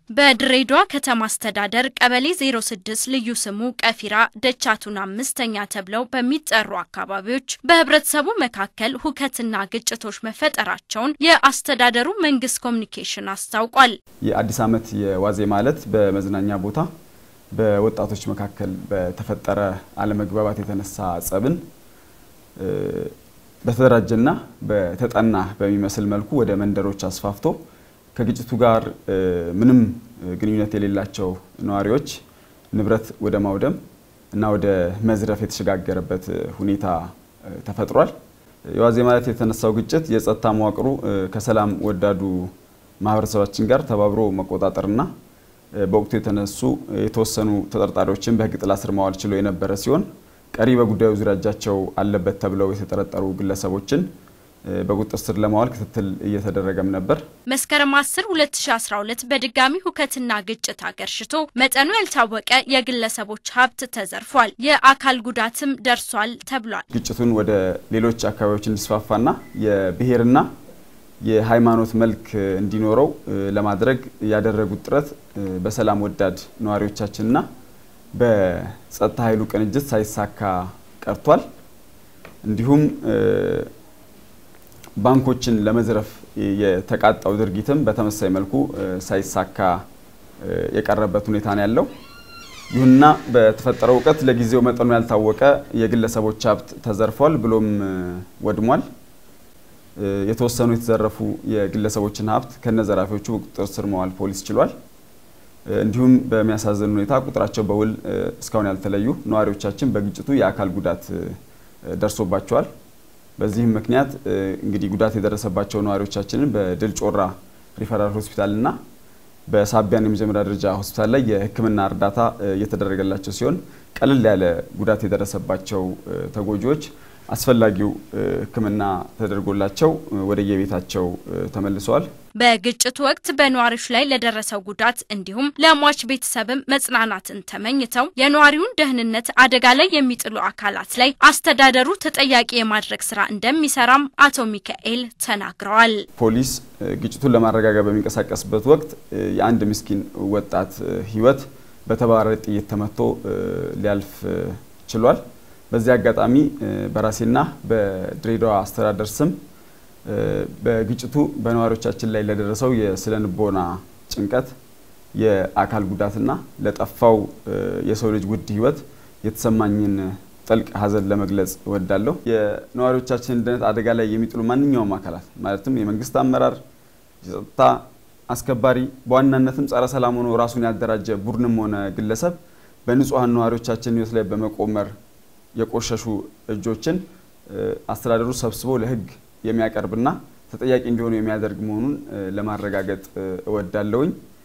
በድሬዳዋ ከተማ አስተዳደር ቀበሌ 06 ልዩ ስሙ ቀፊራ ደቻቱን አምስተኛ ተብለው በሚጠሩ አካባቢዎች በህብረተሰቡ መካከል ሁከትና ግጭቶች መፈጠራቸውን የአስተዳደሩ መንግስት ኮሚኒኬሽን አስታውቋል። የአዲስ ዓመት የዋዜማ ዕለት በመዝናኛ ቦታ በወጣቶች መካከል በተፈጠረ አለመግባባት የተነሳ ጸብን በተደራጀና በተጠና በሚመስል መልኩ ወደ መንደሮች አስፋፍቶ ከግጭቱ ጋር ምንም ግንኙነት የሌላቸው ነዋሪዎች ንብረት ወደ ማውደም እና ወደ መዝረፍ የተሸጋገረበት ሁኔታ ተፈጥሯል። የዋዜማ ዕለት የተነሳው ግጭት የጸጥታ መዋቅሩ ከሰላም ወዳዱ ማህበረሰባችን ጋር ተባብሮ መቆጣጠርና በወቅቱ የተነሱ የተወሰኑ ተጠርጣሪዎችን በህግ ጥላ ስር ማዋል ችሎ የነበረ ሲሆን ቀሪ በጉዳዩ ዙሪያ እጃቸው አለበት ተብለው የተጠረጠሩ ግለሰቦችን በቁጥጥር ስር ለማዋል ክትትል እየተደረገም ነበር። መስከረም 10 2012 በድጋሚ ሁከትና ግጭት አገርሽቶ መጠኑ ያልታወቀ የግለሰቦች ሀብት ተዘርፏል፣ የአካል ጉዳትም ደርሷል ተብሏል። ግጭቱን ወደ ሌሎች አካባቢዎች እንዲስፋፋና የብሔርና የሃይማኖት መልክ እንዲኖረው ለማድረግ ያደረጉት ጥረት በሰላም ወዳድ ነዋሪዎቻችንና በጸጥታ ኃይሉ ቅንጅት ሳይሳካ ቀርቷል። እንዲሁም ባንኮችን ለመዝረፍ የተቃጣው ድርጊትም በተመሳሳይ መልኩ ሳይሳካ የቀረበት ሁኔታ ነው ያለው። ይሁንና በተፈጠረው እውቀት ለጊዜው መጠኑ ያልታወቀ የግለሰቦች ሀብት ተዘርፏል ብሎም ወድሟል። የተወሰኑ የተዘረፉ የግለሰቦችን ሀብት ከነዘራፊዎቹ በቁጥጥር ስር መዋል ፖሊስ ችሏል። እንዲሁም በሚያሳዝን ሁኔታ ቁጥራቸው በውል እስካሁን ያልተለዩ ነዋሪዎቻችን በግጭቱ የአካል ጉዳት ደርሶባቸዋል። በዚህም ምክንያት እንግዲህ ጉዳት የደረሰባቸው ነዋሪዎቻችንን በድል ጮራ ሪፈራል ሆስፒታልና በሳቢያን የመጀመሪያ ደረጃ ሆስፒታል ላይ የሕክምና እርዳታ እየተደረገላቸው ሲሆን ቀለል ያለ ጉዳት የደረሰባቸው ተጎጂዎች አስፈላጊው ሕክምና ተደርጎላቸው ወደየቤታቸው ተመልሰዋል። በግጭቱ ወቅት በነዋሪዎች ላይ ለደረሰው ጉዳት እንዲሁም ለሟች ቤተሰብም መጽናናትን ተመኝተው የነዋሪውን ደህንነት አደጋ ላይ የሚጥሉ አካላት ላይ አስተዳደሩ ተጠያቂ የማድረግ ስራ እንደሚሰራም አቶ ሚካኤል ተናግረዋል። ፖሊስ ግጭቱን ለማረጋጋት በሚንቀሳቀስበት ወቅት የአንድ ምስኪን ወጣት ህይወት በተባራሪ ጥይት ተመቶ ሊያልፍ ችሏል። በዚህ አጋጣሚ በራሴና በድሬዳዋ አስተዳደር ስም በግጭቱ በነዋሪዎቻችን ላይ ለደረሰው የስነ ልቦና ጭንቀት፣ የአካል ጉዳትና ለጠፋው የሰው ልጅ ውድ ህይወት የተሰማኝን ጥልቅ ሐዘን ለመግለጽ እወዳለሁ። የነዋሪዎቻችንን ደህንነት አደጋ ላይ የሚጥሉ ማንኛውም አካላት ማለትም የመንግስት አመራር፣ የጸጥታ አስከባሪ፣ በዋናነትም ጸረ ሰላም ሆኖ ራሱን ያደራጀ ቡድንም ሆነ ግለሰብ በንጹሐን ነዋሪዎቻችን ህይወት ላይ በመቆመር የቆሸሹ እጆችን አስተዳደሩ ሰብስቦ ለህግ የሚያቀርብና ተጠያቂ እንዲሆኑ የሚያደርግ መሆኑን ለማረጋገጥ እወዳለሁኝ።